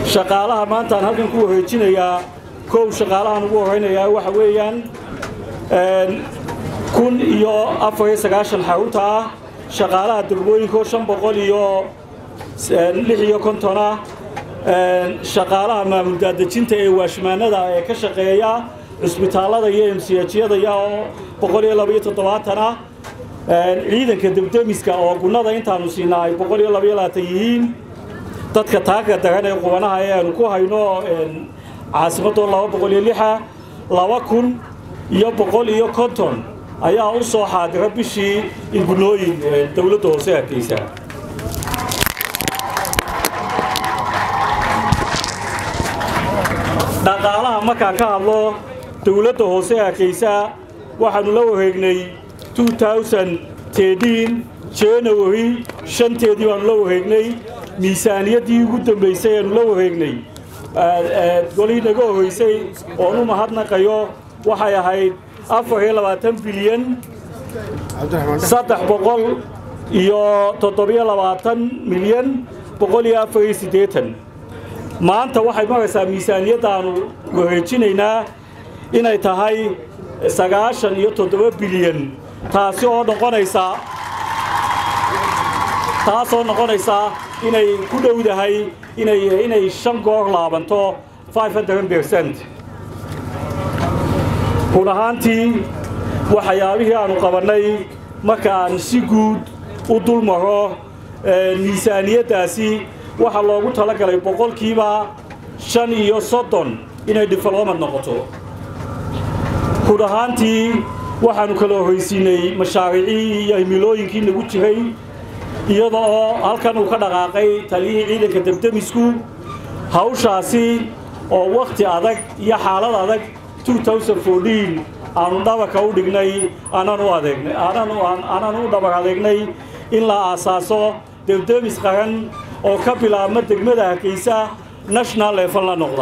shaqaalaha maantaan halkan ku wareejinayaa kow shaqaalahan ugu horaynayaa waxa weeyaan kun iyo afar iyo sagaashan xarunta ah shaqaalaha degmooyinko shan boqol iyo lix iyo konton ah shaqaalaha maamul daadejinta ee waashmaanada ee ka shaqeeya cusbitaallada iyo emsiyajyada oo boqol iyo laba iyo toddobaatan ah ciidanka debdemiska oo gunnada intaanu siinaa ay boqol iyo laba iyo labaatan yihiin dadka taagga daran ee qubanaha ee aanu ku hayno caasimadoo laba boqol iyo lixa laba kun iyo boqol iyo konton ayaa u soo xaadira bishii ingunooyin dowladda hoose hargeysa dhaqaalaha markaan ka hadlo dowladda hoose hargeysa waxaanu la wareegnay january shanteedii baanu la wareegnay miisaaniyaddii ugu dambaysay aanu la wareegnay golihii naga horreysay oon u mahadnaqayo waxay ahayd afar iyo labaatan bilyan saddex boqol iyo toddobiyo labaatan milyan boqol iyo afar iyo siddeetan maanta waxay maraysaa miisaaniyaddaanu wareejinaynaa inay tahay sagaashan iyo toddoba bilyan taasi oo noqonaysa taasoo noqonaysa inay ku dhowdahay inay inay shan goor laabanto bercent run ahaantii waxyaabihii aanu qabannay marka aan si guud u dul maro miisaaniyaddaasi waxaa loogu talagalay boqolkiiba shan iyo soddon inay development noqoto run ahaantii waxaannu kala horraysiinay mashaariicii iyo himilooyinkii nagu jiray iyada oo halkan uu ka dhaqaaqay taliyihii ciidanka debdemisku hawshaasi oo wakhti adag iyo xaalad adag aanu dhabarka u dhignay aanaan u dhabar adeegnay in la aasaaso debdemis qaran oo ka bilaabma degmada hargeysa national level la noqda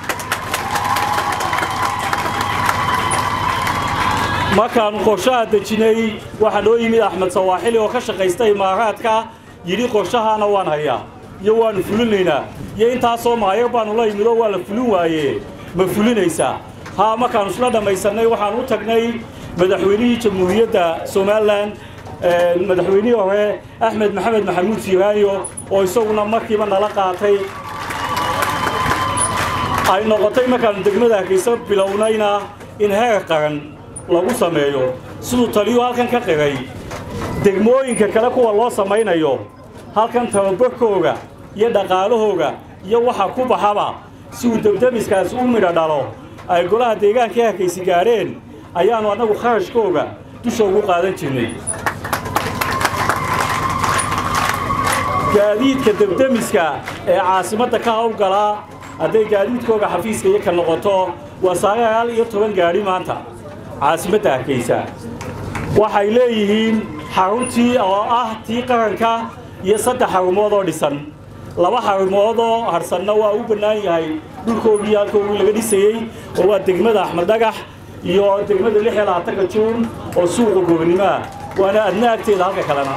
markaannu qorshaha dejinay waxaa noo yimid axmed sawaaxili oo ka shaqaysta imaaraadka yidhi qorshahaana waan hayaa iyo waannu fulinaynaa iyo intaasoo maayar baannu la yimid oo waa la fulin waaye ma fulinaysaa haa markaannu isla dhammaysannay waxaannu u tagnay madaxweynihii jamhuuriyadda somalilan madaxweynihii hore axmed maxamed maxamuud siiraayo oo isaguna markiiba nala qaatay ay noqotay markaannu degmada hargeysa bilownayna in heer qaran lagu sameeyo siduu taliyuu halkan ka qiray degmooyinka kale kuwa loo samaynayo halkan tababarkooga iyo dhaqaalahooga iyo waxa ku baxaba si uu debdemiskaasi u midho dhalo ay golaha deegaankai harkaysi gaadheen ayaannu annagu kharashkooga dusha ugu qaadan jirnay gaadiidka debdemiska ee caasimadda ka hawlgalaa hadday gaadiidkooga xafiiska iyo ka noqoto waa sagaal iyo toban gaadhi maanta caasimadda hargeysa waxay leeyihiin xaruntii oo ah tii qaranka iyo saddex xarumood oo dhisan laba xarumood oo harsanna waa u bannaan yahay dhulkoogii halkoogii laga dhisayey oo waa degmada axmed dhagax iyo degmada lix iyo labaatanka juun oo suuqa goobanimaah waana adna agteeda halka kalena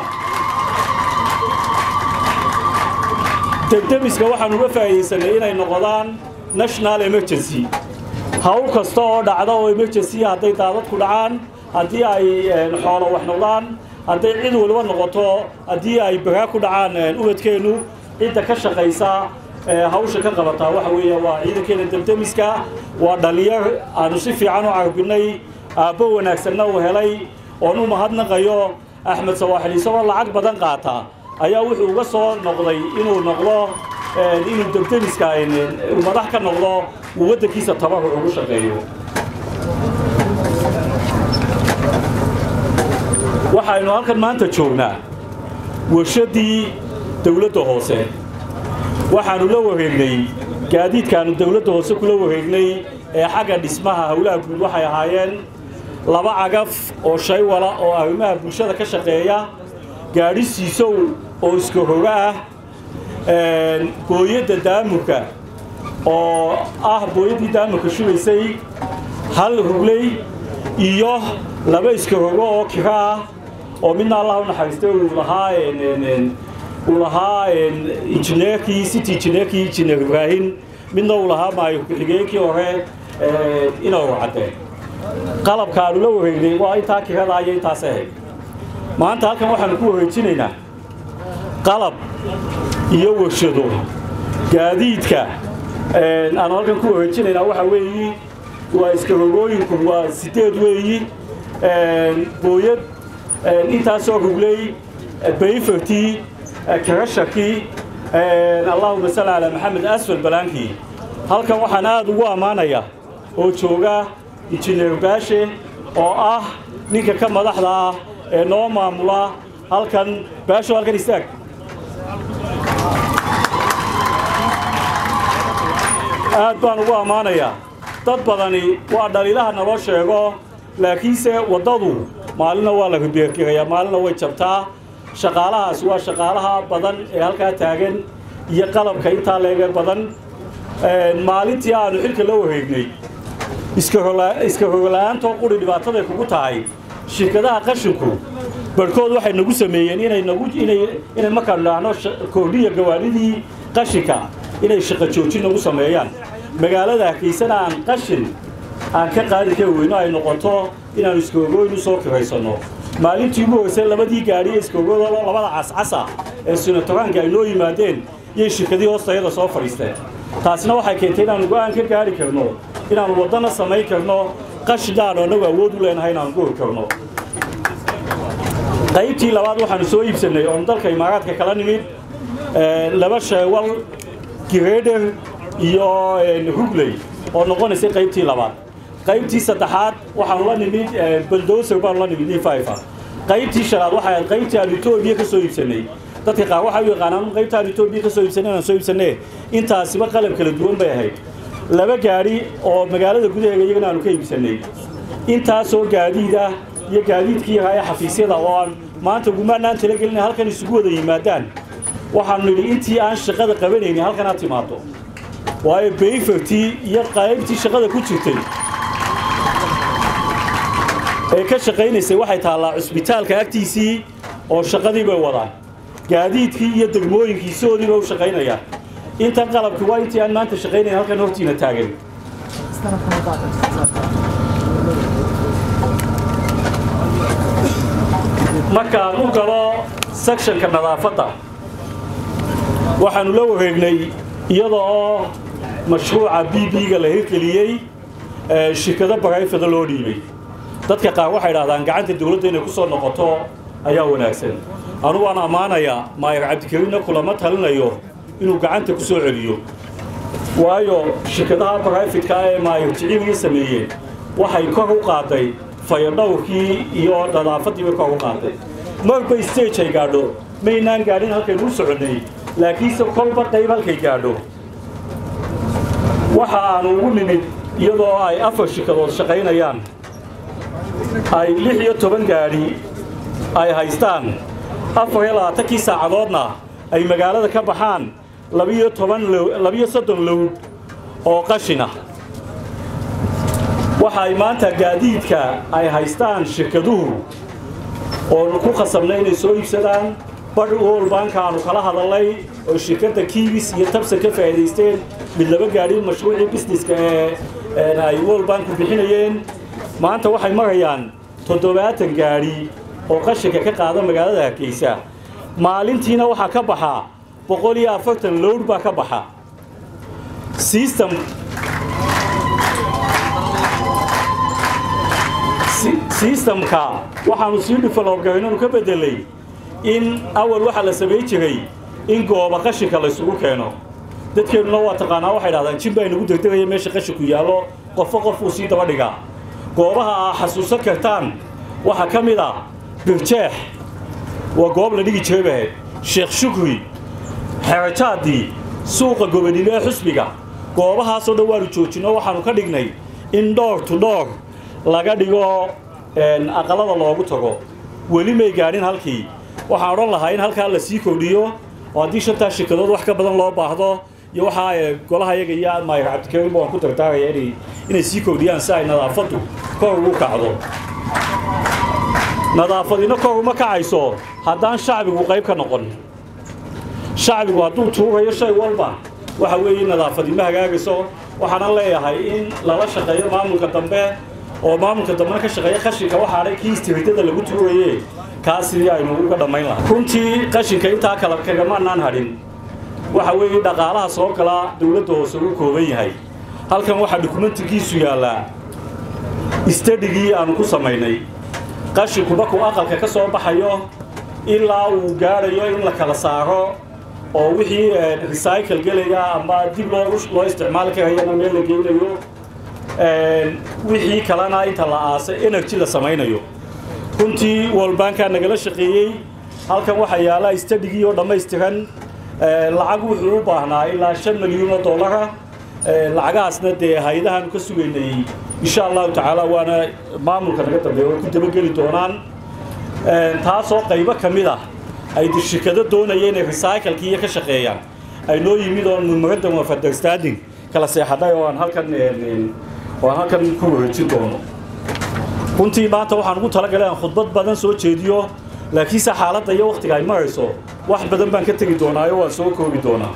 debdemiska waxaan uga faa'iidaysanay inay noqdaan national emergency hawl kasta oo dhacda oo emergency hadday daadadku dhacaan haddii ay xoolo wax noqdaan hadday cid waliba noqoto haddii ay bagaa ku dhacaan ubadkeennu cidda ka shaqaysa hawsha ka qabataa waxa weeye waa ciidankeena debdemiska waa dhallinyar aanu si fiican u carbinay aabbo wanaagsanna uu helay oon u mahadnaqayo axmed sawaaxil isagoo lacag badan qaata ayaa wuxuu uga soo noqday inuu noqdo inuu debdemiska madax ka noqdo uu waddankiisa tabaruc ugu shaqeeyo waxaynu halkan maanta joognaa warshaddii dawladda hoose waxaannu la wareegnay gaadiidkaannu dawladda hoose kula wareegnay ee xagga dhismaha howlaha guud waxay ahaayeen laba cagaf oo shay wala oo arrimaha bulshada ka shaqeeya gaadhi siisow oo iska hoga ah booyadda daamurka oo ah booyaddii daamurka shubaysay hal rugley iyo laba iska hogo oo kiro ah oo midna allah u naxariistay uu lahaa uu lahaa injineerkii city injineerkii injineer ibraahim midna uu lahaa maayo ku-xigeenkii hore inuu cadde qalabka aanu la wareegnay waa intaa kirada iyo intaas ahayd maanta halkan waxaanu ku wareejinaynaa qalab iyo warshado gaadiidka aanu halkan ku wareejinaynaa waxaa weeyi waa iskarogooyinku waa sideed weeyi booyad intaasoo rugley bayfertii karashakii allahuma salli calaa maxamed asfal balaankii halkan waxaan aad ugu ammaanayaa oo jooga injineer baashe oo ah ninka ka madaxda ah ee noo maamula halkan baasho halkan istaag aad baan ugu ammaanayaa dad badani waa dhaliilaha naloo sheego laakiinse waddadu maalina waa la ribeergirayaa maalina way jabtaa shaqaalahaas waa shaqaalaha badan ee halkaa taagan iyo qalabka intaa leege badan maalintii aanu xilka la wareegnay iska rogla-aantoo quri dhibaataday kugu tahay shirkadaha qashinku barhkood waxay nagu sameeyeen inay nagu inay inay markaanu idhaahno koordhiya gawaadhidii qashinka inay shaqo joojin nagu sameeyaan magaalada hargeysana aan qashin aan ka qaadi kari weyno ay noqoto inaanu iskaogooyn u soo kiraysanno maalintii ugu horeysay labadii gaadhi ee iskaogooda labada cascasa ee sinatoraanka ay noo yimaadeen iyay shirkadii hoostayada soo fadhiisteen taasina waxay keentay inaanu go'aan ka gaari karno inaanu waddana samayn karno qashinkaanu annagu awood u leenahay inaanu goori karno qaybtii labaad waxaanu soo iibsannay oon dalka imaaraadka kala nimid laba sheewal greder iyo hugley oo noqonaysay qaybtii labaad qaybtii saddexaad waxaanu la nimid baldoser baanu la nimid ififa qaybtii shanaad waxay ahayd qaybtii aanu etoobiya ka soo iibsannay dadka qaar waxay u yaqaanaan qaybta aanu etoobiya ka soo iibsanay inaan soo iibsannee intaasiba qalab kala duwan bay ahayd laba gaadhi oo magaalada gudaheega iyagana aanu ka iibsannay intaasoo gaadiida iyo gaadiidkii yahaa ee xafiisyada oo aan maanta gumaanaan talagelina halkan isugu wada yimaadaan waxaanu nidhi intii aan shaqada qabanaynin halkan aad timaado waayo bayfertii iyo qaybtii shaqada ku jirtay ee ka shaqaynaysay waxay taallaa cusbitaalka agtiisii oo shaqadii bay wadaan gaadiidkii iyo degmooyinkiisoodiiba u shaqaynayaan intan qalabki waa intii aan maanta shaqaynayn halkan hortiina taagan markaan u galo sectionka nadaafadda waxaanu la wareegnay iyada oo mashruuca b b-ga la hirgeliyey shirkado barayfada loo dhiibay dadka qaar waxay idhahdaan gacanta dawladda inay ku soo noqoto ayaa wanaagsan anugu waan ammaanayaa maayar cabdikariinna kulama talinayo inuu gacanta ku soo celiyo waayo shirkadaha barayfidka ee maayar jiciiliga sameeyeen waxay kor u qaaday fayadhowrkii iyo nadaafaddii bay kor u qaaday marba stage ay gaadho maynaan gaadhin halkaynu u soconnay laakiinse kolba qayb halkay gaadho waxa aanu ugu nimid iyadoo ay afar shirkadood shaqaynayaan ay lix iyo toban gaadhi ay haystaan afar iyo labaatankii saacadoodna ay magaalada ka baxaan labiyo toban labiyo soddon lowd oo qashina waxa ay maanta gaadiidka ay haystaan shirkaduhu oonu ku khasabnay inay soo iibsadaan badh wol baankaanu kala hadalnay oo shirkadda kiibis iyo tabsan ka faa'iidaysteen mid laba gaadhi mashruucii busineska ee ay wol baanku bixinayeen maanta waxay marayaan toddobaatan gaadhi oo qashinka ka qaada magaalada hargeysa maalintiina waxaa ka baxa boqol iyo afartan lowd baa ka baxa system sistamka waxaanu sii dhifalobgaynanu ka beddelay in awal waxaa la samayn jiray in gooba qashinka laysugu keeno dadkeennuna waa taqaanaa waxay dhahdaan jin baa inagu degdegaya meesha qashinku yaallo qofo qof uu sii daba dhigaa goobaha aa xasuusan kartaan waxaa ka mid ah birjeex waa goob la dhigi jiray bahayd sheekh shukri xerajaadii suuqa gobonimo ee xusbiga goobahaasoo dhan waanu joojinno waxaanu ka dhignay in dhoor tu dhoor laga dhigo aqalada loogu tago weli may gaadhin halkii waxaan odhan lahaa in halkaa la sii kordhiyo oo haddii shantaa shirkadood wax ka badan loo baahdo iyo waxaa golaha yaga iyo maayar cabdikariimba waan ku dardaaraya inay inay sii kordhiyaan si ay nadaafaddu kor ugu kacdo nadaafadina kor uma kacayso haddaan shacbigu qayb ka noqon shacbigu hadduu tuugayo shay walba waxa weeye nadaafadi ma hagaagayso waxaanan leeyahay in lala shaqeeyo maamulka dambe oo maamulka dambena ka shaqeeya qashinka waxaadhay kii istiridada lagu tuuraye kaas sidii aynu uga dhammayn lahaa runtii qashinka intaa kale kagamaanaan hadhin waxa weeye dhaqaalaha soo gala dowladda hoose uu kooban yahay halkan waxaa dukumentigiisu yaallaa istadhigii aanu ku samaynay qashinku markuu aqalka ka soo baxayo ilaa uu gaadhayo in la kala saaro oo wixii recycle gelaya ama dib loo loo isticmaali karayana meel la geynayo wixii kalena inta la aasa energy la samaynayo runtii walbaankaa nagala shaqeeyey halkan waxaa yaalla istadhigii oo dhammaystiran lacag wuxuu u baahnaa ilaa shan milyuun oo dollara lacagahaasna dee hay-adahaanu ka sugaynay insha allahu tacaala waana maamulka naga dambeeya way ku dabageli doonaan taasoo qaybo ka mid ah ay shirkado doonaya inay recyclekii iyo ka shaqeeyaan ay noo yimid oo memorandum of understanding kala seexadhay oo aan halkan oo aan halkan ku wareejin doono runtii maanta waxaan ugu talagalay aan khudbad badan soo jeediyo laakiinse xaaladda iyo wakhtiga ay marayso wax badan baan ka tegi doonaayo waan soo koobi doonaa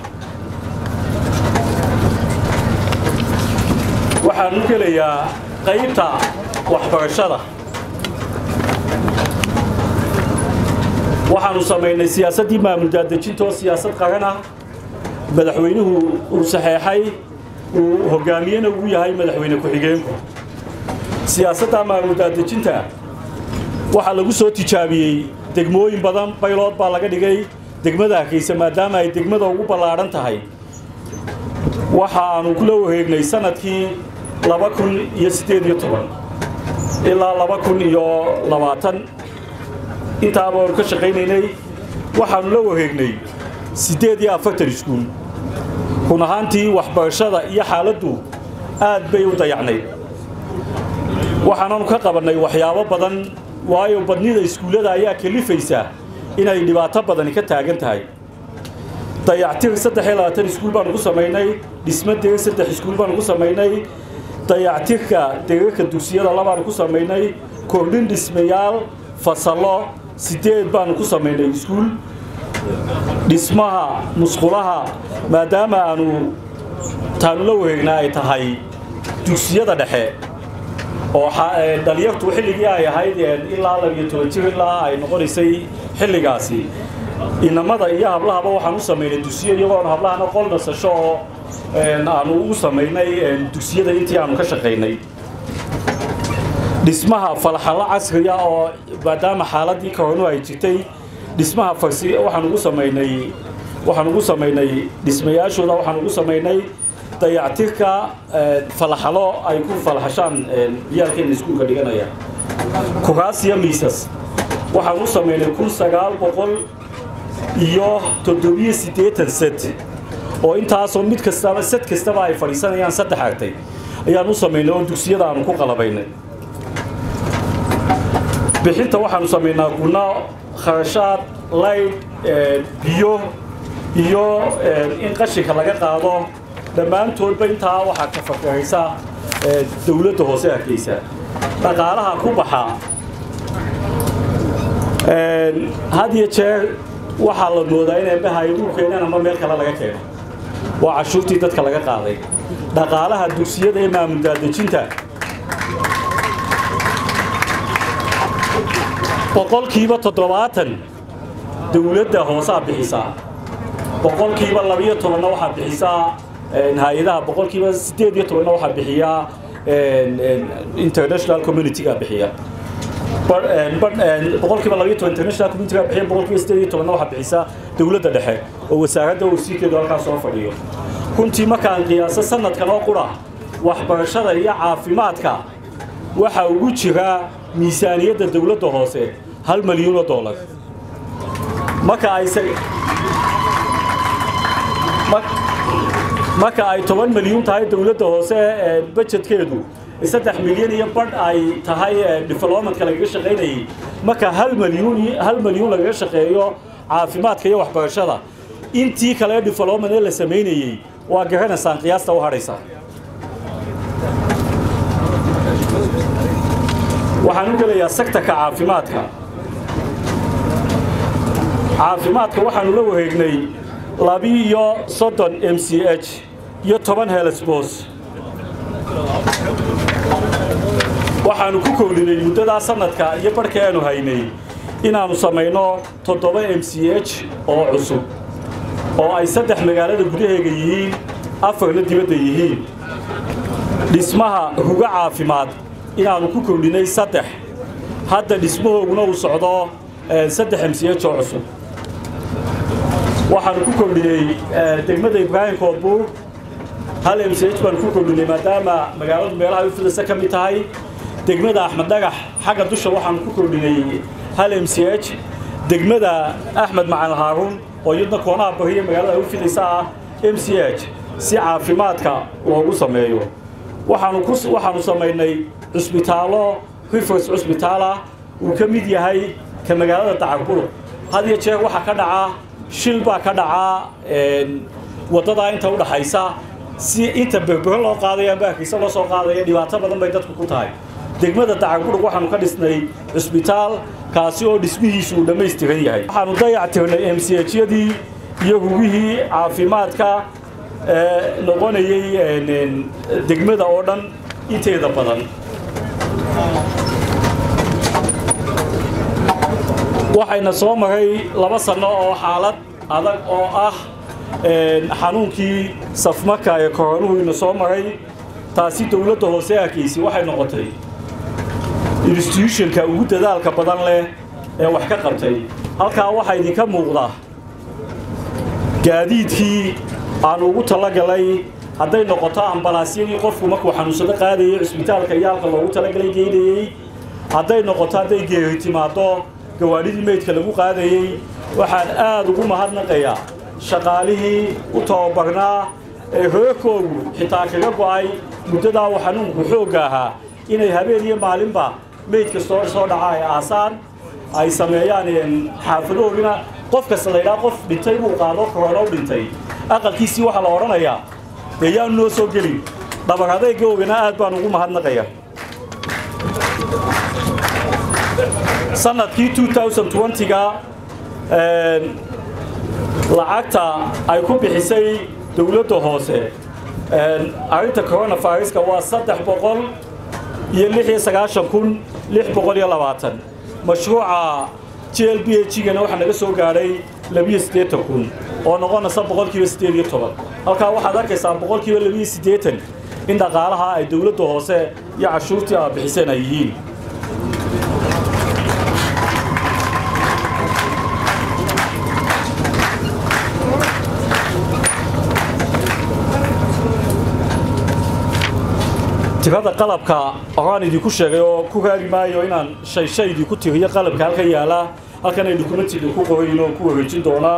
waxaan u gelayaa qaybta waxbarashada waxaanu samaynay siyaasaddii maamul daadejinta oo siyaasad qaran ah madaxweynuhu uu saxeexay uu hogaamiyena ugu yahay madaxweyne ku-xigeenku siyaasadda maamul daadejinta waxaa lagu soo tijaabiyey degmooyin badan baylood baa laga dhigay degmada hakaysa maadaama ay degmada ugu ballaadhan tahay waxa aanu kula wareegnay sanadkii laba kun iyo siddeed iyo toban ilaa laba kun iyo labaatan intaaba aanu ka shaqaynaynay waxaanu la wareegnay siddeed iyo afartan iskuul run ahaantii waxbarashada iyo xaaladdu aad bay u dayacnayd waxaananu ka qabannay waxyaabo badan waayo badnida iskuullada ayaa kalifaysa inay dhibaato badani ka taagan tahay dayactir saddex iyo labaatan iskuul baanu ku samaynay dhismo derir saddex iskuul baanu ku samaynay dayactirka derarka dugsiyada labaanu ku samaynay kordhin dhismayaal fasallo siddeed baanu ku samaynay iskuul dhismaha musqulaha maadaama aanu taanu la wareegnaa ay tahay dugsiyada dhexe oo dhalinyartu xilligii ay ahayd ilaa labiyo toban jir ilaa ay noqonaysay xilligaasi inamada iyo hablahaba waxaan u samaynay dugsiyo iyagoona hablahana qol nasasho oo aanu ugu samaynay dugsiyada intii aanu ka shaqaynay dhismaha falxallo casriya oo maadaama xaaladii koronu ay jirtay dhismaha farsi waxaan ugu samaynay waxaan ugu samaynay dhismayaashooda waxaan ugu samaynay dayactirka falaxalo ay ku falaxashaan ciyaalkeena iskuulka dhiganaya kuraasiya miisas waxaan u samaynay kun sagaal boqol iyo toddobiyo siddeetan set oo intaasoo mid kastaba set kastaba ay fadhiisanayaan saddex artay ayaan u samaynay oo dugsiyada aanu ku qalabaynay bixinta waxaanu samaynaa kuna kharashaad layd biyo iyo in qashinka laga qaado dhammaantoodba intaa waxaa ka fakaraysa dowladda hoose arkaysa dhaqaalaha ku baxa had iyo jeer waxaa la moodaa in eebbaha igu keeneen ama meel kale laga keeno waa cashuurtii dadka laga qaaday dhaqaalaha dugsiyada ee maamul daadejinta boqolkiiba toddobaatan dowladda hoosaa bixisaa boqolkiiba labiyo tobanna waxaa bixisaa hay-adaha boqolkiiba siddeed iyo tobanna waxaa bixiyaa international community-ga bixiya boqolkiiba labiyo toban international community-ga bixiya boqolkiiba siddeed iyo tobanna waxaa bixisaa dowladda dhexe oo wasaaradda wasiirkeedu halkaas soo fadhiyo runtii markaan qiyaaso sanadkan oo qura waxbarashada iyo caafimaadka waxaa ugu jira miisaaniyadda dowladda hoose hal milyuun oo dollar marka ay marka ay toban milyuun tahay dowladda hoose bajetkeedu saddex milyan iyo badh ay tahay developmentka lagaga shaqaynayay marka hal milyuun hal milyuun lagaga shaqeeyo caafimaadka iyo waxbarashada intii kale development ee la samaynayey waa garanaysaan qiyaasta u hadhaysa waxaan u gelayaa sektarka caafimaadka caafimaadka waxaanu la wareegnay labi-iyo soddon m c h iyo toban helesbos waxaannu ku kowdhinay muddadaa sannadka iyo barhka aanu haynay inaannu samayno toddoba m c h oo cusub oo ay saddex magaalada gudaheega yihiin afarna dibadda yihiin dhismaha huga caafimaad inaannu ku kowdhinay saddex hadda dhismahooguna uu socdo saddex m c h oo cusub waxaannu ku kordhinay degmada ibraahim koodbuur hal m c h baanu ku kordhinay maadaama magaaladu meelaha u fidasa ka mid tahay degmada axmed dhagax xagga dusha waxaanu ku kordhinay hal m c h degmada axmed macalin haaruun oo iyadna koonaha bariya magaalada u fidaysa ah m c h si caafimaadka loogu sameeyo waxaannu samaynay cusbitaallo rifers cusbitaalah uu ka mid yahay ka magaalada dacarbuluq had iyo jeer waxaa ka dhaca shil baa ka dhacaa waddadaa inta u dhaxaysa si inta berbero loo qaadaya amba hargeysa loo soo qaadaya dhibaato badan bay dadku ku tahay degmada dacarbudhug waxaanu ka dhisnay cusbitaal kaasi oo dhismihiisu uu dhammaystiran yahay waxaanu dayactirnay m c hyadii iyo hugihii caafimaadka noqonayay degmada oo dhan inteeda badan waxayna soo maray laba sanno oo xaalad adag oo ah xanuunkii safmarka ee koronuhu ina soo maray taasi dowladda hoose arkaysi waxay noqotay instituushonka ugu dadaalka badan leh ee wax ka qabtay halkaa waxaa idinka muuqda gaadiidkii aanu ugu talagalay hadday noqoto ambalaasyadii qofku markuu xanuunsado qaadayay cusbitaalka iyo halka loogu talagalay geynayey hadday noqoto hadday geeri timaaddo gawaadhidii meydka lagu qaadayey waxaan aad ugu mahadnaqayaa shaqaalihii u tababarnaa ee hoogkoogu xitaa kaga go'ay muddadaa uu xanuunku xoogga ahaa inay habeen iyo maalinba meyd kastoo soo dhaca ay aasaan ay sameeyaan xaafadoodina qof kasta laydhaa qof dhintay buu qaado korona u dhintay aqalkiisii waxaa la odhanayaa dee yaanu noo soo gelin dhabar adaygoogana aad baan ugu mahadnaqaya sanadkii ga lacagta ay ku bixisay dowladda hoose arrinta coronaviruska waa saddex boqol iyo lix iyo sagaashan kun lix boqol iyo labaatan mashruuca j l b h gana waxaa naga soo gaadhay labiyo siddeetan kun oo noqonaysa boqolkiiba siddeed iyo toban halkaa waxaad arkaysaa boqolkiiba labiyo siddeetan in dhaqaalaha ay dowladda hoose iyo cashuurtii aa bixiseen ay yihiin tirada qalabka horaan idinku sheegay oo ku raagi maayo inaan shay shay idinku tiriyo qalabka halkan yaala halkan ay dukumentiga ku qorayin oo ku wareejin doonaa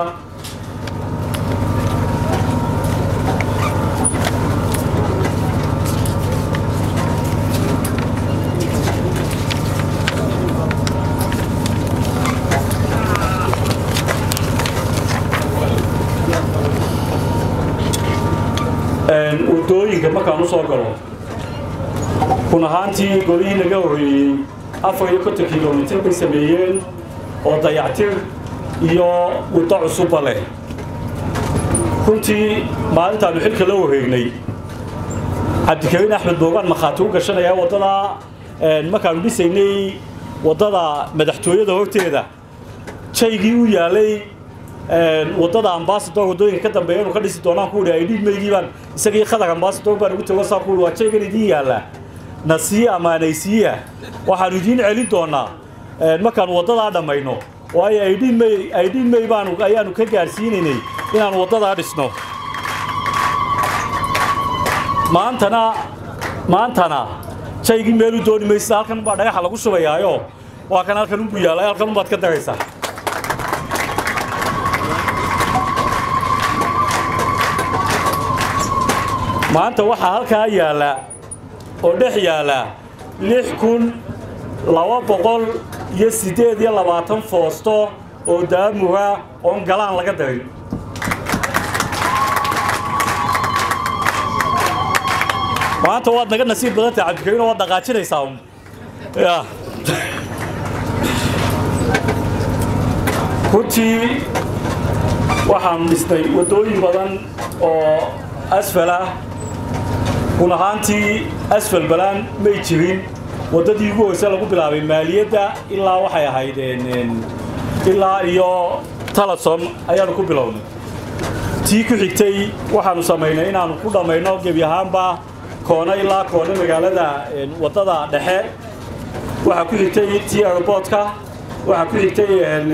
wadooyinka markaan u soo galo run ahaantii golihii naga horreeyey afar iyo konton kilomitir bay sameeyeen oo dayactir iyo waddo cusubba leh runtii maalintaannu xilka la wareegnay cabdikariin axmed boogaan makhaati u gashanaya waddadaa markaannu dhisaynay waddada madaxtooyada horteeda jaygii u yaalay waddada ambasador waddooyinka ka dambeeya inu ka dhisi doonaan ku idhi idhiidmaygii baan isagii khadar ambasador baan ugu tago saa ku idhi waa jaygan idiin yaalla nasiiya amaanaysiiya waxaannu idiin celin doonaa markaannu waddadaa dhammayno waayo aydhiinmay aydhiinmay baanu ayaannu ka gaadhsiinaynay inaannu waddadaa dhisno maantana maantana jaygii meelu dooni maysa halkan baa dhagaxa lagu shubayaayo waa kan halkan unbu yaallay halkan unbaad ka daraysaa maanta waxaa halkaa yaalla oo dhex yaalla lix kun laba boqol iyo siddeed iyo labaatan foosto oo daamura oon galaan laga darin maanta waad naga nasiib badan tahay cabdikariino waad dhaqaajinaysaa un ya runtii waxaanu dhisnay waddooyin badan oo asfal ah run ahaantii asfal balaan may jirin waddadii ugu hoyse lagu bilaabay maaliyadda ilaa waxay ahayd ilaa iyo talasom ayaanu ku bilownay tii ku xigtay waxaanu samaynay inaanu ku dhammayno gebi ahaanba koona ilaa koona magaalada waddada dhexe waxaa ku xigtay tii airboodka waxaa ku xigtay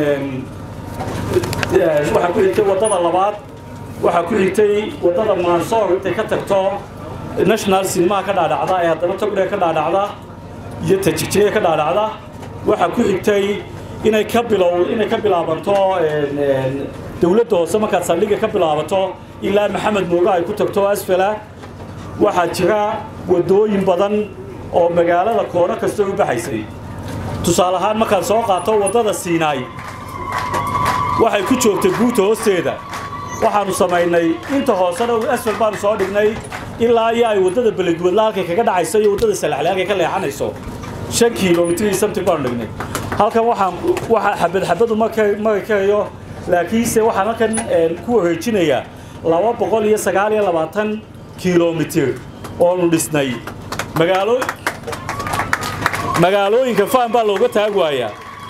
waxaa ku xigtay waddada labaad waxaa ku xigtay waddada mansoor intay ka tagto national sinemaha ka dhaadhacda ee haddana togdhe ka dhaadhacda iyo tajigjiga ka dhaadhacda waxaa ku xigtay inay ka bilow inay ka bilaabanto dawladda hoose markaad saldhigga ka bilaabato ilaa maxamed mooga ay ku tagto asfala waxaa jira waddooyin badan oo magaalada koono kasta u baxaysay tusaale ahaan markaan soo qaato waddada siinaay waxay ku joogtay guuta hoosteeda waxaanu samaynay inta hoosena asfal baanu soo dhignay ilaa iyo ay waddada beledwadla halkay kaga dhacayso iyo waddada salaxle halkay ka leexanayso shan kilomitr iyo samti baanu dhignay halkan waxaan waxa xabad xabadu maka kahayo laakiinse waxaan halkan ku wareejinayaa laba boqol iyo sagaal iyo labaatan kilomitr oonu dhisnay magaalo magaalooyinka faan baa looga taag waayaa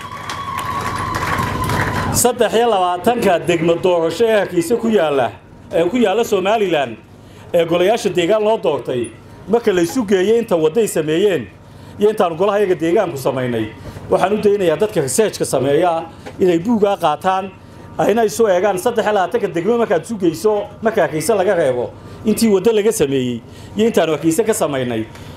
saddex iyo labaatanka degmo doorasho ee hargeysa ku yaalla ee ku yaalla somalilan ee golayaasha deegaan loo doortay marka laysu geeyey inta wadday sameeyeen iyo intaanu golaha yaga deegaanku samaynay waxaan u daynayaa dadka researchka sameeya inay buugaa qaataan ayna isu eegaan saddex iyo labaatanka degmo markaad isu geyso marka hargeysa laga reebo intii waddo laga sameeyey iyo intaanu hargeysa ka samaynay